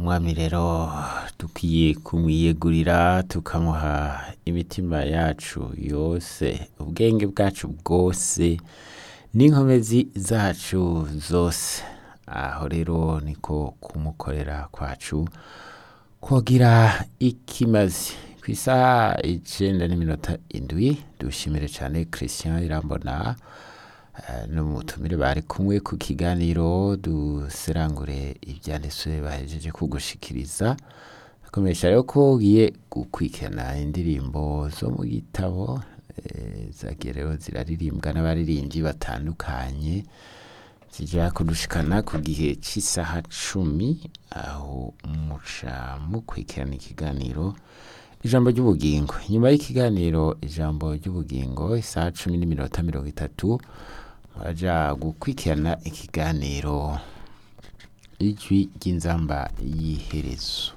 umwami rero dukwiye kumwiyegurira tukamuha imitima yacu yose ubwenge bwacu bwose n'inkomezi zacu zose aho rero niko kumukorera kwacu kogira ikimazi ku isaha icenda n'iminota indwi dushimire cane christian irambona eh, n'umutumire bari kumwe ku kiganiro duserangure ivyanditswe bahejeje kugushikiriza akomeresha rero ko ugiye gukwikana indirimbo zo mu gitabo eh, zagiye rero ziraririmbwa n'abaririmbyi batandukanye zija kudushikana ku gihe c'isaha cumi aho muca mukurikirana ikiganiro ijambo ry'ubugingo nyuma y'ikiganiro ijambo ry'ubugingo isaha cumi n'iminota mirongo itatu muraja gukurikirana ikiganiro ijwi ry'inzamba y'iherezo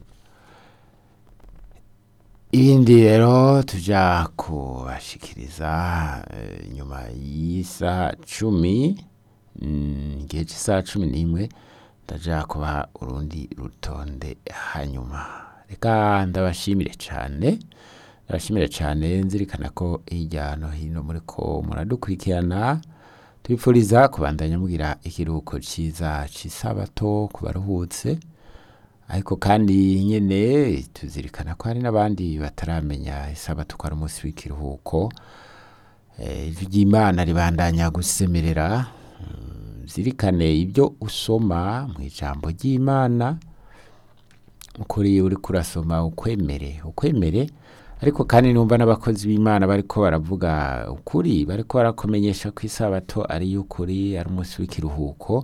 ibindi rero tuja kubashikiriza eh, nyuma y'isaha cumi mm, igihe cy'isaha cumi n'imwe ndaja kubaha urundi rutonde hanyuma reka ndabashimire cane ndabashimire cane nzirikana ko hirya no hino muriko muradukurikirana tubipfuriza kubandanya mugira ikiruhuko ciza c'isabato ku baruhutse ariko kandi nyene tuzirikana ko hari n'abandi bataramenya isabato ko ari umunsi w'ikiruhuko Eh, ijwi ry'imana ribandanya gusemerera Mm, zirikane ibyo usoma mu ijambo ry'imana ukuri uriko urasoma ukwemere ukwemere ariko kandi numva n'abakozi b'imana bariko baravuga ukuri bariko barakumenyesha ko isabato ari y'ukuri ari umunsi w'ikiruhuko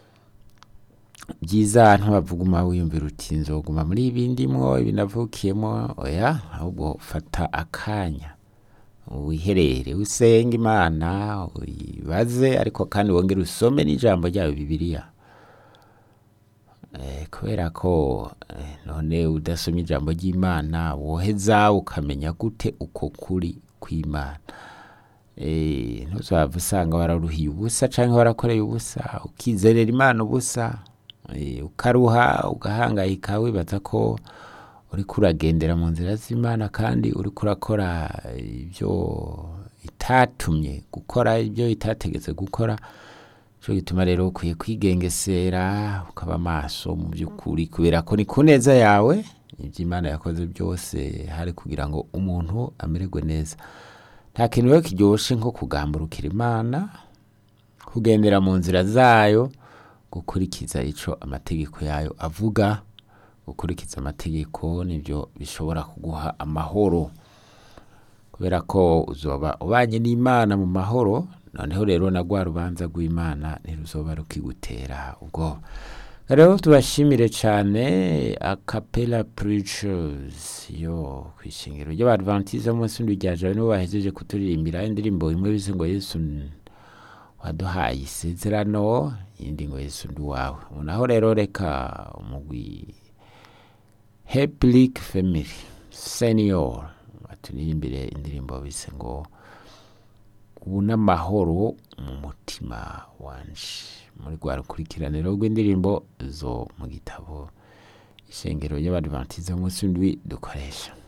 byiza ntubavuguma wiyumvira uti nzoguma muri ibi ndimwo ibi navukiyemo oya ahubwo fata akanya wiherere usenge imana uyibaze ariko kandi wongere usome n'ijambo ryayo bibiliya Eh, kubera ko eh, none udasoma ijambo ry'imana woheza ukamenya gute uko kuri kw'imana Eh, ntuzava usanga wararuhiye ubusa canke warakoreye ubusa ukizerera imana ubusa eh, ukaruha ugahangayika wibaza ko uriko uragendera mu nzira z'imana kandi uriko urakora ibyo itatumye gukora ibyo itategetse gukora cyo gituma rero ukwiye kwigengesera ukaba maso mu by'ukuri kubera ko ni ku neza yawe ibyo imana yakoze byose hari kugira ngo umuntu amererwe neza nta kintu rero kiryoshe nko kugamburukira imana kugendera mu nzira zayo gukurikiza ico amategeko yayo avuga gukurikiza amategeko nibyo bishobora kuguha amahoro kubera ko uzoba ubanye n'imana mu mahoro noneho rero na rwa rubanza rw'imana ntiruzoba rukigutera ubwoba rero tubashimire cyane acapella preachers yo ku ishingiro ry'abadventiste munsi ndujyaje nibo bahejeje kuturirimbira indirimbo imwe bize ngo yesu n- waduhaye isezerano iyindi ngo yesu ndi wawe naho rero reka umugwi Heplic Family Senior baturirimbire indirimbo bise ngo ubu n'amahoro mu mutima wanje muri rwa rukurikiraniro rw'indirimbo zo mu gitabo ishengero ry'abadventiste munsi ndwi dukoresha